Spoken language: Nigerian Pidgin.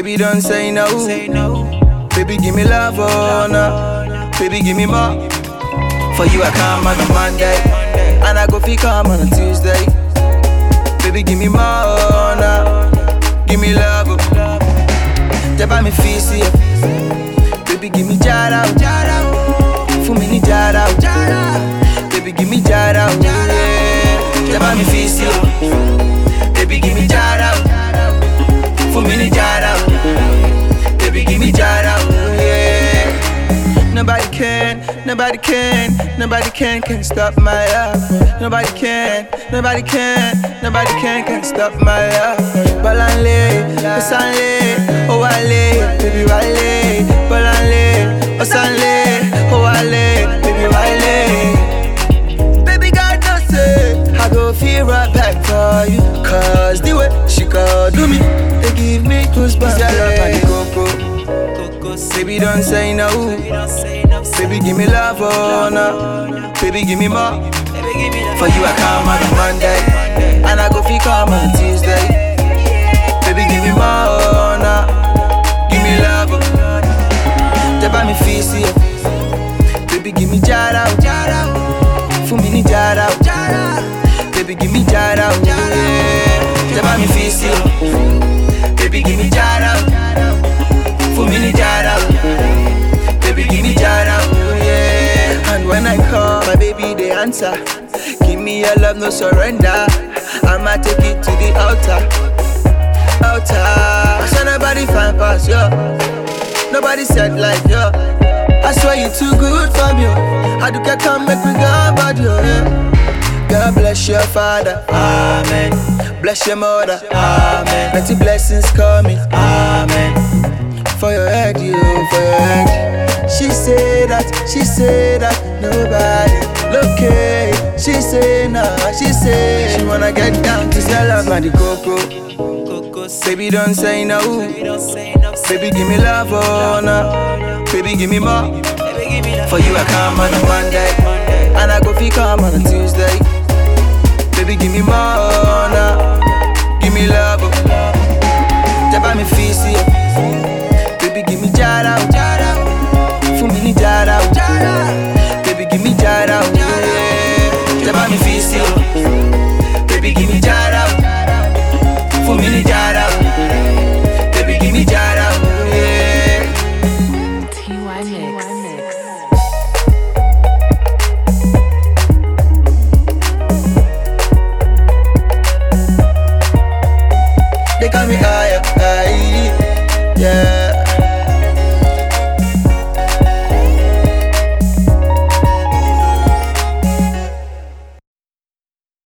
Baby, don't say no. Say no. Baby, give me love, oh no. Baby, give me more. For you, I come on a Monday. And I go fi come on a Tuesday. Baby, give me more, oh no. Give me love, oh. Tẹ́ bá mi fi sí ẹ. Baby, give me jara, oh. jara. oh. Fún mi ní jara, oh. jara. Baby, give me jara, oh. yeah. Tẹ́ bá mi fi sí ẹ. Baby, give me jara, oh. Fún mi ní jara, oh. Baby, give me jara, oh. yeah. Nobody can, nobody can, nobody can, can stop my love. Nobody can, nobody can, nobody can, can stop my love. Balanle, osanle, oh wale, baby wale. Balanle, osanle, oh wale, baby wale. Baby God no say, I go feel right back for you. Cause the way she go do me, they give me goosebumps. Your love and the cocoa. Coco say Baby don't say no. Baby, don't say no. Baby, give me love, oh no. Baby, give me more. Baby, give me that. For you, I come on a Monday. And I go fi come on Tuesday. Baby, give me more, oh no. Give me love, oh. Tẹ́ bá mi fi sí ẹ. Baby, give me jara, oh. Fún mi ní jara, oh. Baby, give me jara, oh. yeah. Tẹ́ bá mi fi sí ẹ. Baby, give me jara, oh. Fún mi ní jara, oh. Baby, give me jara, oh, yeah. And when I call, my baby, they answer. Give me your love, no surrender. I'ma take it to the altar. Altar. I saw nobody find past you. Nobody said like you. I swear you too good for me. oh. How do I come make me go about you? Yeah. God bless your father. Amen. Bless your mother. Amen. Plenty blessings coming. Amen. For your head, you, for your head. She said that, she said that nobody look okay. She say nah, she say she wanna get down to sell love and the cocoa. Coco say Baby don't say no, Baby, don't say no. baby give me love, oh no, baby give me more. Baby, give me that. For you I come on a Monday, and I go fi come on a Tuesday. Baby give me more, oh no, give me love, oh. Tẹ́ bá mi fi sí ẹ. Baby give me jara, oh. Fún mi ní jara, oh. Baby give me jara, oh. yeah. Tẹ́ bá mi fi sí ẹ. Baby give me jara, oh. Fún mi ní jara, oh. Baby give me jara, oh. yeah. TY Mix. They call me higher, high, yeah.